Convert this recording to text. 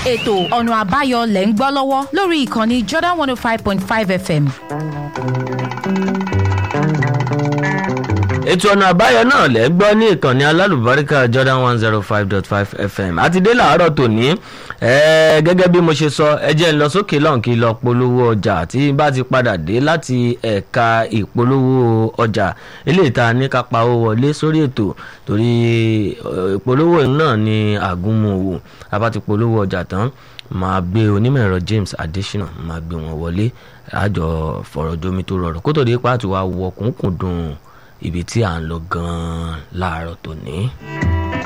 ètò ọ̀nà àbáyọ lẹ̀ ń gbọ́ lọ́wọ́ lórí ìkànnì jordan one oh five point five fm. ètò ọ̀nà àbáyọ náà lẹ́ gbọ́ ní ìkànnì alálùbáríkà jordan one zero five dot five fm àti dé làárọ̀ tòní ẹ̀ẹ́ gẹ́gẹ́ bí mo ṣe sọ ẹ jẹ́ n lọ sókè lọ́hùn kí n lọ polówó ọjà tí n bá ti padà dé láti ẹ̀ka ìpolówó ọjà eléyìí tá a ní ká pa owó wọlé sórí ètò torí ìpolówó náà ni àgúnmu òwò a bá ti polówó ọjà tán máa gbé onímọ̀ ẹ̀rọ James Adesina máa gbé wọn wọlé àjọ fọ̀rọ̀ jomi tó rọrùn kó tó dé pàtó wa wọkùnkùn dùn ibi tí à ń lọ gan-an láàárọ̀ tòní.